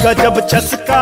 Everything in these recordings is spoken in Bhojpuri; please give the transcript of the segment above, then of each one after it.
गजब चस्का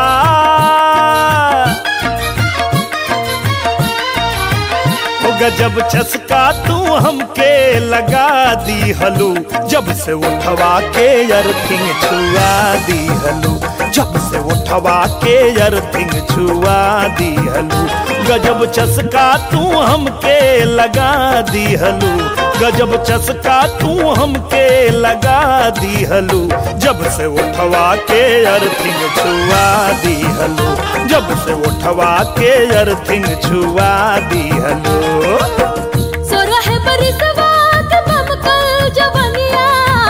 ओ गजब चस्का तू हमके लगा दी हलू जब से उठवा के अर्थिंग छुआ दी हलू जब से उठवा के अर्थिंग छुआ दी हलू गजब चस्का तू हमके लगा दी हलू गजब चस्का तू हमके लगा दी हलू जब से उठवा के अर्थिंग छुआ दी हलू जब से उठवा के अर्थिंग छुआ दी हलू सोरह बरिसवा के बमकल जवनिया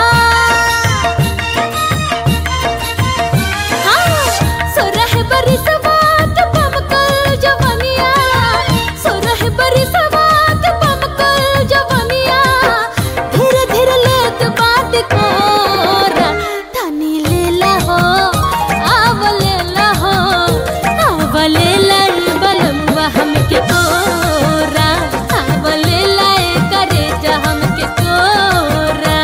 हाँ, सोरह बरिसवा के बमकल जवनिया सोरह बरिसवा के बमकल जवनिया धीरे धीरे लेत बात कोरा तनी लेला हो आव लेला हो आव लेला रे बलमुआ हमके कोरा आव लेला ए करे जा हमके कोरा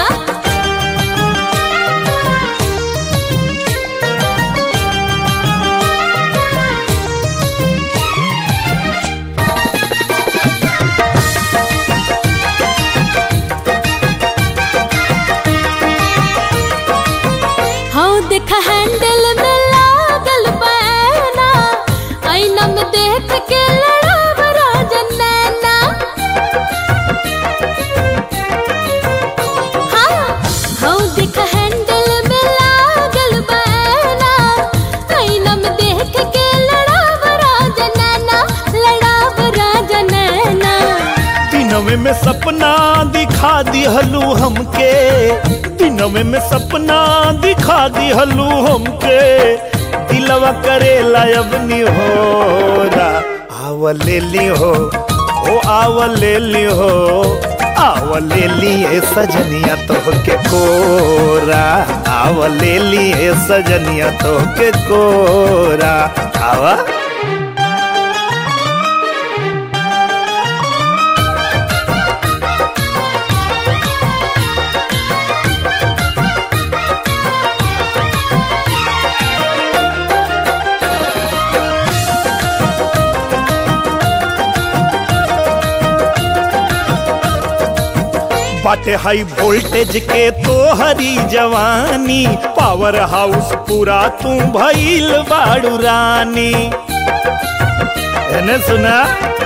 हाँ देखा हैंडल में लागल बैना आईना में देख के लड़ाव राजन नैना हाँ हाँ देखा हैंडल में लागल बैना आईना में देख के लड़ाव राजन नैना लड़ाव राजन नैना दिनवे में सपना दिखा दी हलू हमके दिनवे में सपना दिखा दी हलू हमके दिलवा करे लायबनी हो रा आव ले ली हो ओ आव ले ली हो आव ले लिए सजनिया तो के कोरा आव ले लिए सजनिया तो के कोरा आवा बाटे हाई वोल्टेज के तो हरी जवानी पावर हाउस पूरा तू भइल बाड़ू रानी एने सुना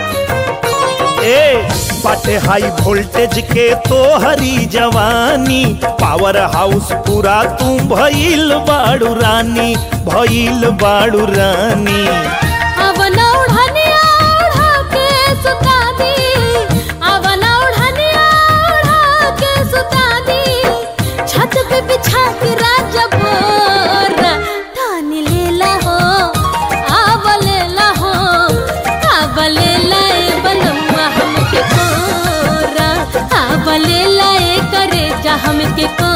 ए बाटे हाई वोल्टेज के तो हरी जवानी पावर हाउस पूरा तू भइल बाड़ू रानी भइल बाड़ू रानी अवना उड़ानिया उड़ा के सुता दी अवना उड़ानिया उड़ा के सुता दी छत पे बिछा के राजा बोरा थानी लेला हो आव लेला हो आव लेला ए बनवा हमके कोरा आव लेला ए करे जा हमके कोरा